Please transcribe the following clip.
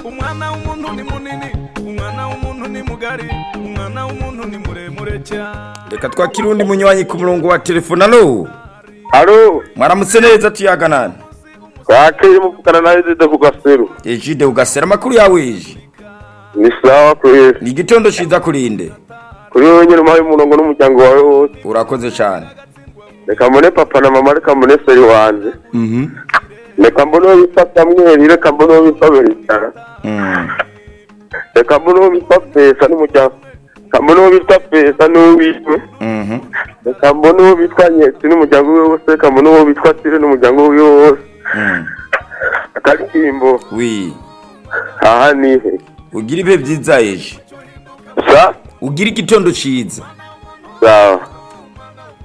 umwana w'umuntu ni munini umwana w'umuntu ni mugari umwana w'umuntu ni muremure cyane reka twakire undi munywanyi ku murongo wa telefone alo Alo, mwaramutse neza tuyaganana wakeye muvugana na Ezide Bugaseru. ejide ugasera amakuru yawe eji Ni sawa kwezi. ni igitondo cyiza kurinde Kuri wowe nyine umpaye umurongo n'umuryango wawe wose. urakoze cyane Reka mbone papa na mama, reka mbone seri wanjye. Mhm. Reka mbone uwo bita Samuel, reka mbone uwo bita Beritara. Mm. Reka mbone uwo bita Pesa n'umuryango. Reka mbone uwo bita Pesa n'uwitwe. Mhm. Reka mbone uwo bitwa Nyetsi n'umuryango we wose. Reka mbone uwo bitwa Tire n'umuryango we wose. Mm. Akaririmbo, wi aha ni he? ugira ibihe byiza eji Sa? ugira igitondo cyiza Sawa.